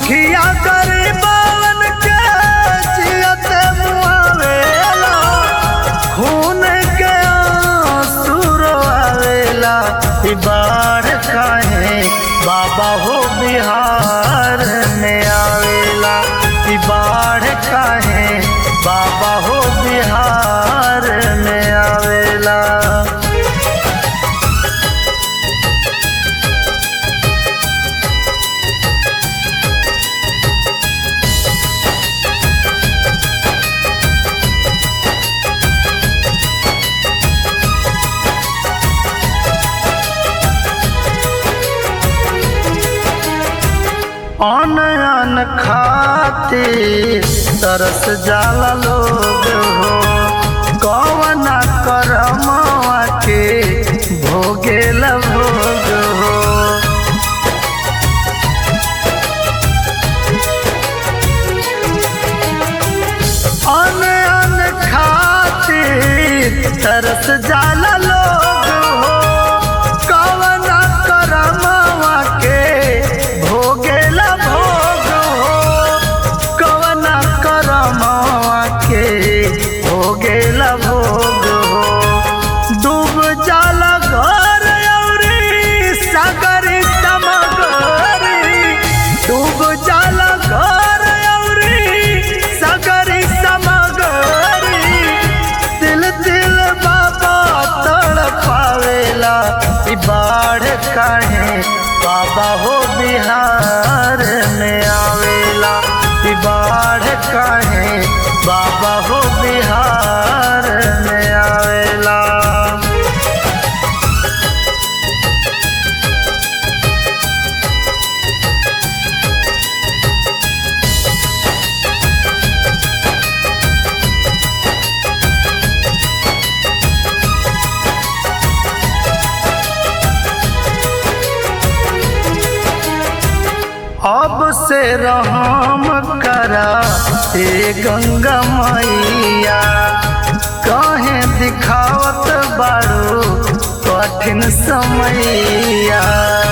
दुखिया गरीबन के जियत मुआवेला खून के आंसू रोआवेला ई बाढ़ काहे बाबा हो बिहार में आवेला ई बाढ़ काहे बाबा हो बिहार में आवेला अन अन खाते तरस जाला लोग हो कवना करमवा के भोगे भोग हो अन अन खाते तरस जाला लोग हो कवना करमवा के भोगेला भोग हो कवना करमवा के भोगेला भोग हो डूब जाला घर औरी सागर समगरी डूब जाला घर औरी सागर समगरी दिल दिल बाबा तड़पावेला ई बाढ़ काहे बाबा हो बिहार में आवेला ई बाढ़ काहे बाबा हो बिहार में आवेला अब से रहम करा ए गंगा मैया कहे दिखावत बारू कठिन समैया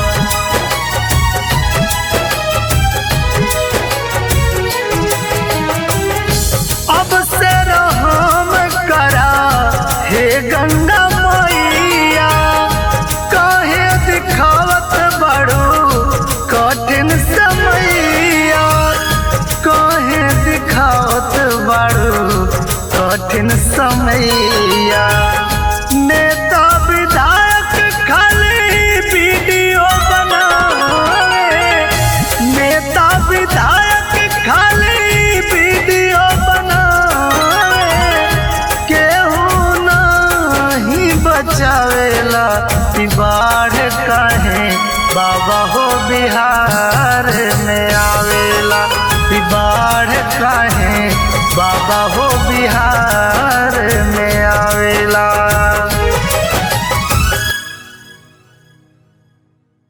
अब से रहम करा हे गंगा मैया कहे दिखावत बड़ू कठिन समैया कहे दिखावत बड़ू कठिन समैया नेता विधायक खाली वीडियो बनावे नेता विधायक खाली वीडियो बनावे केहू नहीं बचावेला ई बाढ़ काहे बाबा हो बिहार में आवेला ई बाढ़ काहे बाबा हो बिहार